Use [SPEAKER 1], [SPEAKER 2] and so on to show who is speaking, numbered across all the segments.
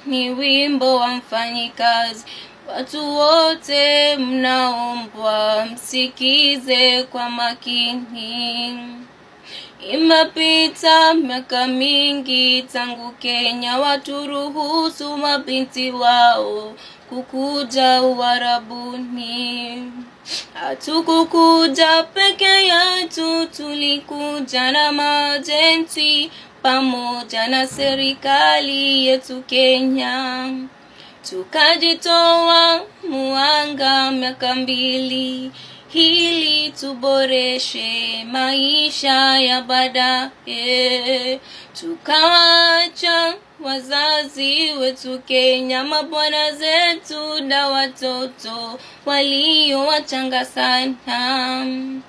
[SPEAKER 1] ni wimbo wa mfanyikazi. Watu wote mnaombwa msikize kwa makini. Imepita miaka mingi tangu Kenya waturuhusu mabinti wao kukuja Uarabuni. Hatukukuja peke yetu, tulikuja na majenti pamoja na serikali yetu Kenya. Tukajitoa muanga miaka mbili ili tuboreshe maisha ya baadaye. Tukawaacha wazazi wetu Kenya, mabwana zetu na watoto walio wachanga sana.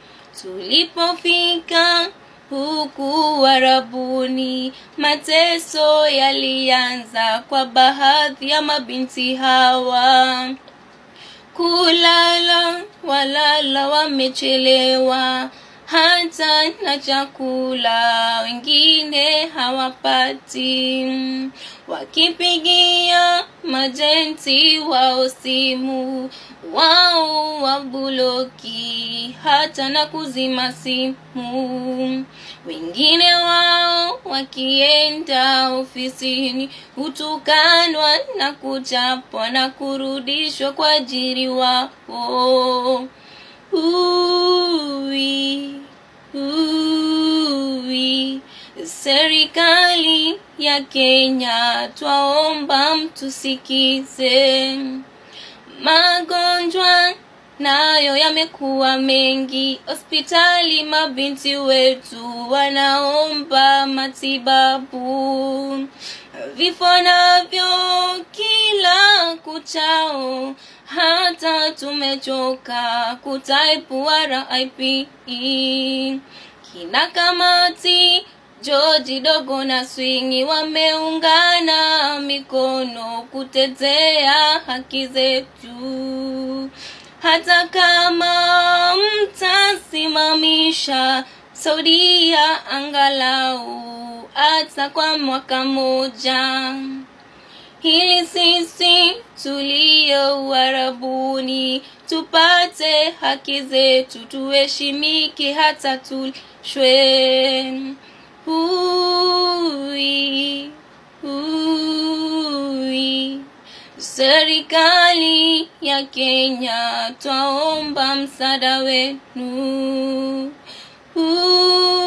[SPEAKER 1] Tulipofika huku Warabuni, mateso yalianza kwa baadhi ya mabinti hawa kulala walala wamechelewa hata na chakula wengine hawapati wakipigia majenti wao simu wao wabuloki hata na kuzima simu wengine wao wakienda ofisini hutukanwa na kuchapwa na kurudishwa kwa ajiri wao Ui, ui. Serikali ya Kenya twaomba mtusikize. Magonjwa nayo yamekuwa mengi hospitali, mabinti wetu wanaomba matibabu. Vifo navyo kila kuchao, hata tumechoka kutaipu RIP. Kina kamati George Dogo na Swingi wameungana mikono kutetea haki zetu. Hata kama mtasimamisha Saudia angalau hata kwa mwaka moja, ili sisi tulio Uarabuni tupate haki zetu, tuheshimike hata tulishwe. Ui, ui. Serikali ya Kenya twaomba msaada wenu. Ui.